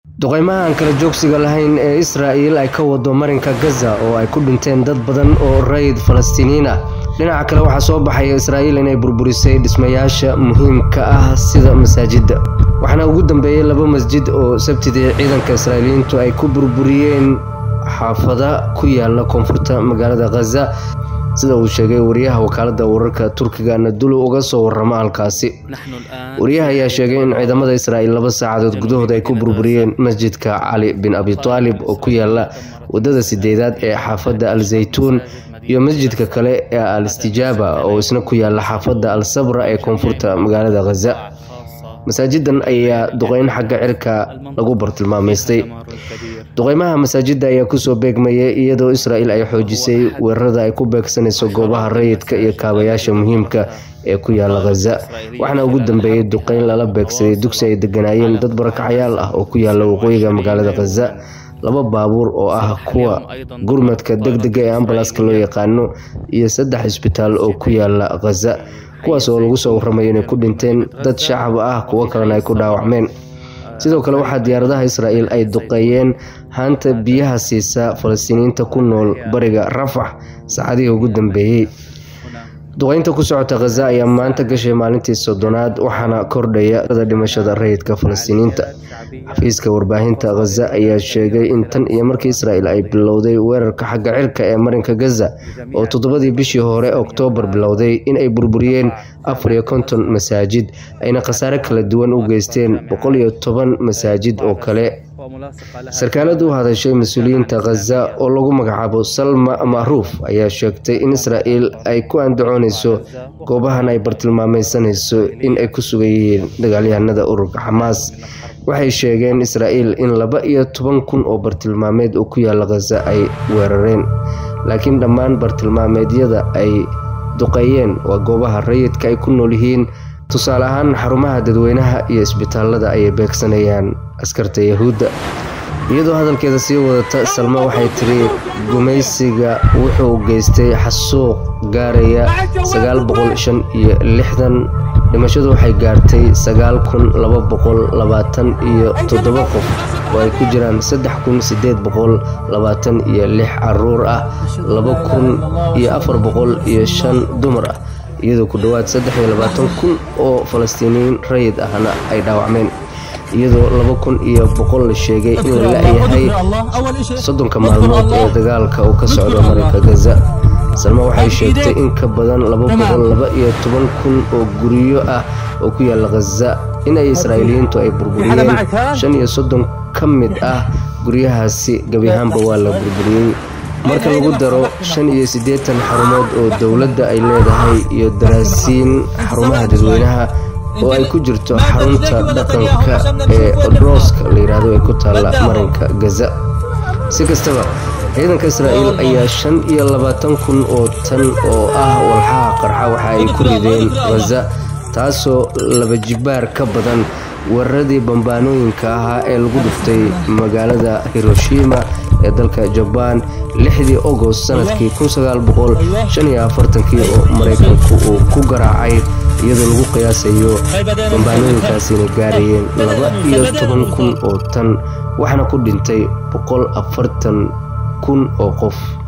duqeymaha aan kala joogsiga lahayn ee israa'il ay ka wado marinka gaza oo ay ku dhinteen dad badan oo rayid falastiiniyiin ah dhinaca kale waxaa soo baxaya israa'iil inay burburisay dhismayaasha muhiimka ah sida masaajidda waxaana ugu dambeeyey laba masjid oo sabtidii ciidanka israa'iiliyiintu ay ku burburiyeen xaafada ku yaala koonfurta magaalada khaza sida uu sheegay wariyaha wakaalada wararka turkiga nadulo uga soo warama halkaasi wariyaha ayaa sheegay in ciidamada israa'iil laba saacadood gudahood ay ku burburiyeen masjidka cali bin abi taalib oo ku yaala wadada sideedaad ee xaafadda al zaytuun iyo masjidka kale ee al istijaaba oo isna ku yaala xaafadda al sabra ee koonfurta magaalada khaza masaajidan ayaa duqeyn xagga cirka lagu bartilmaameystay duqeymaha masaajidda ayaa kusoo beegmayay iyadoo israa'iil ay xoojisay weerarada ay ku beegsanayso goobaha rayidka iyo kaabayaasha muhiimka ee ku yaala khaza waxaana ugu dambeeyey duqeyn lala beegsaday dugsi ay deganaayeen dad barakacyaal ah oo ku yaala waqooyiga magaalada khaza laba baabuur oo ah kuwa gurmadka deg dega ee ambalaaska loo yaqaano iyo saddex isbitaal oo ku yaala khaza kuwaas oo lagu soo waramayo inay ku dhinteen dad shacab ah kuwo kalena ay ku dhaawacmeen sidoo kale waxaa diyaaradaha israa'iil ay duqeeyeen haanta biyaha siisa falastiiniyiinta ku nool bariga rafax saacadihii ugu dambeeyey duqeynta ku socota khaza ayaa maanta gashay maalintii soddonaad waxaana kordhaya dhimashada rayidka falastiiniyiinta xafiiska warbaahinta khaza ayaa sheegay in tan iyo markii israa'iil ay bilowday weerarka xagga cirka ee marinka gaza oo toddobadii bishii hore oktoobar bilowday in ay burburiyeen afar iyo konton masaajid ayna khasaare kala duwan u geysteen boqol iyo toban masaajid oo kale sarkaalad u hadashay mas-uuliyiinta khaza oo lagu magacaabo salma macruuf ayaa sheegtay in israa'iil ay ku andacoonayso goobahan ay bartilmaameysanayso in ay ku sugan yihiin dagaalyahanada ururka xamaas waxay sheegeen israa'iil in laba iyo toban kun oo bartilmaameed oo ku yaala khaza ay weerareen laakiin dhammaan bartilmaameedyada ay duqeeyeen waa goobaha rayidka ay ku nool yihiin tusaale ahaan xarumaha dadweynaha iyo isbitaalada ayay beegsanayaan askarta yahuudda iyadoo hadalkeeda sii wadata salma waxay tiri gumaysiga wuxuu geystay xasuuq gaaraya sagaal boqol shan iyo lixdan dhimashadu waxay gaartay sagaal kun laba boqol labaatan iyo toddoba qof oo ay ku jiraan saddex kun sideed boqol labaatan iyo lix caruur ah laba kun iyo afar boqol iyo shan dumar ah iyadoo ku dhowaad saddex iyo labaatan kun oo falastiiniyiin rayid ahna ay dhaawacmeen iyadoo laba kun iyo boqol la sheegay in la la-yahay soddonka maalmood ee dagaalka uu ka socdo marinka gaza salma waxay sheegtay in ka badan laba boqol laba iyo toban kun oo guryo ah oo ku yaala khaza in ay israa'iiliyiintu ay burburiyeen shan iyo soddon ka mid ah guryahaasi gebi ahaanba waa la burburiyey marka lagu daro shan iyo siddeetan xarumood oo dowladda ay leedahay iyo daraasiin xarumaha dadweynaha oo ay ku jirto xarunta dhaqanka ee odrooska la yidhaahdo ee ku taalla marinka gaza si kastaba ciidanka israa'iil ayaa shan iyo labaatan kun oo tan oo ah walxaha qarxa waxa ay ku rideen khaza taasoo laba jibaar ka badan weeraradii bambaanooyinka ahaa ee lagu dhuftay magaalada hiroshima ee dalka jabaan lixdii ogost sanadkii kii oo maraykanku uu ku garaacay iyadoo lagu qiyaasayo bambaanooyinkaasina gaarayeen laba iyo toban kun oo tan waxaana ku dhintay boqol afartan kun oo qof